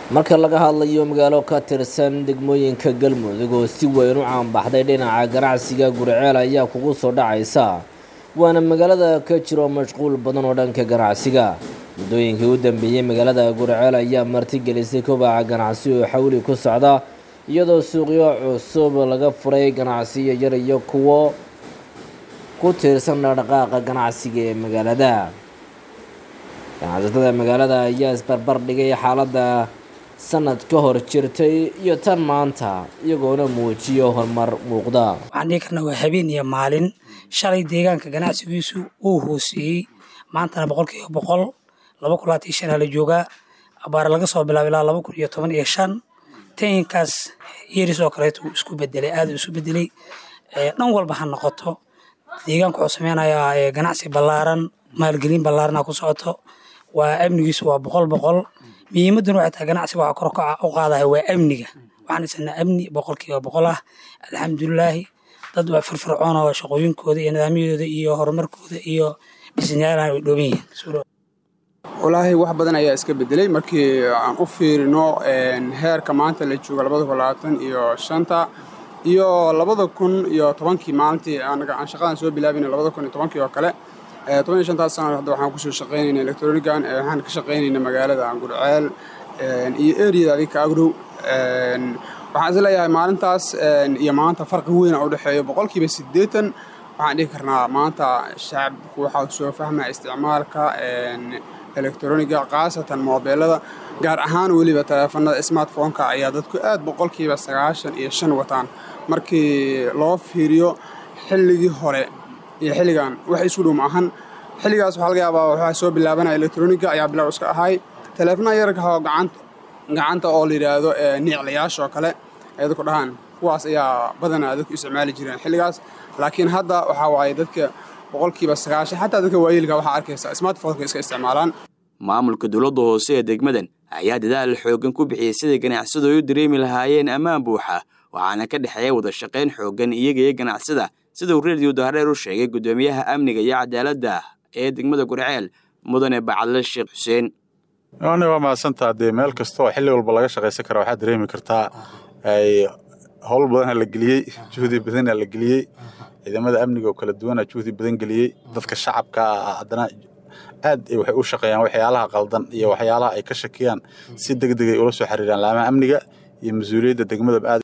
marka laga hadlayo magaalo ka tirsan degmooyinka galmudug oo si weyn u caanbaxday dhinaca ganacsiga gurceel ayaa kugu soo dhacaysa waana magaalada ka jiro mashquul badan oo dhanka ganacsiga muddooyinkii u dambeeyey magaalada gurceel ayaa martigelisay kobaca ganacsi oo xawli ku socda iyadoo suuqyo cusub laga furay ganacsiyo yar iyo kuwo ku tiirsan dhaqdhaqaaqa ganacsiga ee magaalada ganacsatada magaalada ayaa isbarbar dhigay xaaladda sanad ka hor jirtay iyo tan maanta iyagoona muujiyo horumar muuqda waxaan dhihi karnaa waa habeen iyo maalin shalay deegaanka ganacsigiisu uu hooseeyey maantana boqolkiiba boqol laba kun labaatan iyo shan aa la joogaa abaare laga soo bilaabo ilaa laba kun iyo toban iyo shan tayinkaas yeris oo kaleeto uu isku bedelay aada isu bedelay dhan walba ha noqoto deegaanka wuxuu sameynayaa ganacsi ballaaran maalgelin ballaarana ku socoto waa amnigiisu waa boqol boqol muhiimaduna waxay tahay ganacsiga waxaa kor u qaadaya waa amniga waxaan haysanaa amni boqolkiiba boqol ah alxamdulilaahi dad waa firfircoon oo shaqooyinkooda iyo nidaamyadooda iyo horumarkooda iyo bisniyaalan way dhooban yihiin walaahi wax badan ayaa iska bedelay markii aan u fiirino heerka maanta la joogo labada kun labaatan iyo shanta iyo labada kun iyo tobankii maalintii anaga aan shaqadan soo bilaabina labada kun iyo tobankii oo kale toban iyo shantaas sano hadda waxaan kusoo shaqaynayna electronican waxaan ka shaqaynayna magaalada gurceel iyo eriyada adinka agrow waxaan is leeyahay maalintaas iyo maanta farqi weyna u dhexeeyo boqolkiiba siddeetan waxaan dhihi karnaa maanta shacabku waxaa soo fahmaya isticmaalka electroniga khaasatan moobeelada gaar ahaan weliba taleefanada smartphoneka ayaa dadku aad boqolkiiba sagaashan iyo shan wataan markii loo fiiriyo xilligii hore iyo xilligan wax isku dhow ma ahan xilligaas waxaa laga yaabaa waxaa soo bilaabanaya electroniga ayaa bilow iska ahay taleefanaha yararka oo gacanta gacanta oo la yidhaahdo niiclayaasha oo kale ay dadku dhahaan kuwaas ayaa badanaa dadku isticmaali jireen xilligaas laakiin hadda waxaa waaye dadka boqolkiiba sagaashan xataa dadka waayeelka waxaa arkaysa smartphoneka iska isticmaalaan maamulka dowladda hoose ee degmadan ayaa dadaal xooggan ku bixiyey siday ganacsadu ay u dareemi lahaayeen ammaan buuxa waxaana ka dhexeeya wada shaqayn xooggan iyaga iyo ganacsada siduu reediyo dahreer u sheegay guddoomiyaha amniga iyo cadaaladda ee degmada gurceel mudane bacadle sheekh xuseen ani waa mahadsantaa dee meel kasta oo xilli walba laga shaqaysan kara waxaad dareemi kartaa howl badanaa la geliyey juhdi badanaa la geliyey ciidamada amniga oo kala duwanaa juhdi badan geliyey dadka shacabka haddana aad waxay u shaqeeyaan waxyaalaha qaldan iyo waxyaalaha ay ka shakiyaan si deg degay ula soo xiriiraan laamaha amniga iyo mas-uuliyadda degmadaba aad